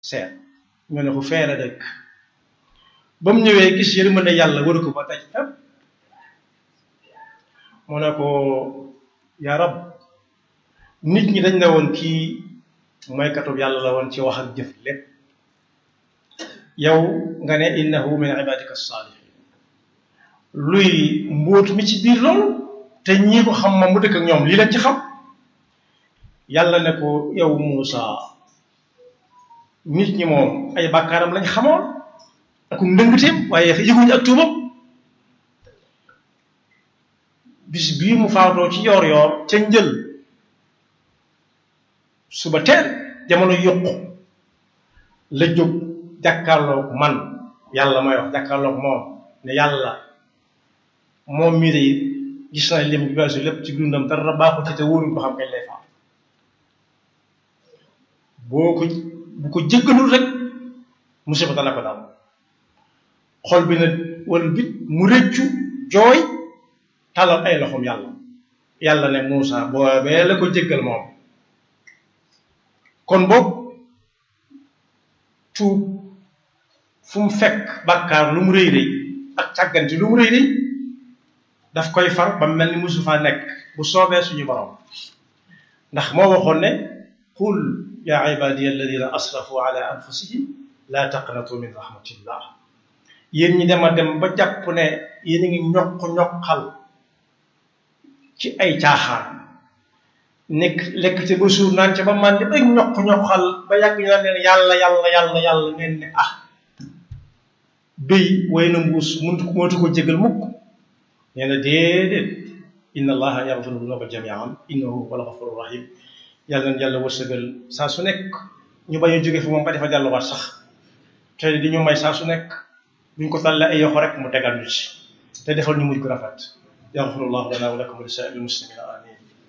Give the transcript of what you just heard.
seet ñu ne ko feere dëkk ba mu ñëwee gis yërmande yàlla waru ko ba taj fépp mu ne ko yaa rab nit ñi dañ ne woon kii mooy katub yàlla la woon ci wax ak jëf lépp yow nga ne innahu min ibadika salihin luy mbóot mi ci biir loolu te ñii ko xam moom mu dëkk ak ñoom lii lañ ci xam yàlla ne ko yow Muusa nit ñi moom ay bàkkaaram lañ xamoon ak ndëngteem waaye yëguñu ak tuubam bis bii mu faatoo ci yoor yoor ca njël suba teel jamono yokku la jóg jàkkaarloog man yàlla may wax jàkkaarloog moom ne yàlla moom mii de gis na lim bi weesu lépp ci dundam dara baaxul ci te wóoruñ ko xam kañ lay faat boo ko bu ko jéggalul rek musiba dana ko dal xol bi na wala bit mu rëccu jooy talal ay loxoom yàlla yàlla ne Muusa boobee la ko jéggal moom kon boobu tuub fu mu fekk bàkkaar lu mu rëy rëy ak càgganti lu mu rëy rëy daf koy far ba mel ni musu faa nekk bu soobee suñu borom ndax moo waxoon ne qul yaa ibadiya alladina asrafu ala anfusihim laa taqnatu min rahmatillah yéen ñi dem a dem ba jàpp ne yéen a ngi ñoq ñoqal ci ay caaxaan nekk lekk ca ba suur naan ca ba màndi ba ñoq ñoqal ba yàgg ñu naan leen yàlla yàlla yàlla yàlla ngeen ne ah béy way na mbuus muntu mootu ko jégal mukk nee na déedéet inna allaha yaxfiru dunuba jamian innahu huwa alxafuru rahim yàlla na yàlla wërsëgal saa su nekk ñu bañ a jóge fi moom ba defa delluwaat sax te di ñu may saa su nekk buñ ko tàllee ay yoxo rek mu tegal ñu ci te defal ñu mujj ko rafet yaxfirullahu lana wa lakum wa li saa'iril muslimina amin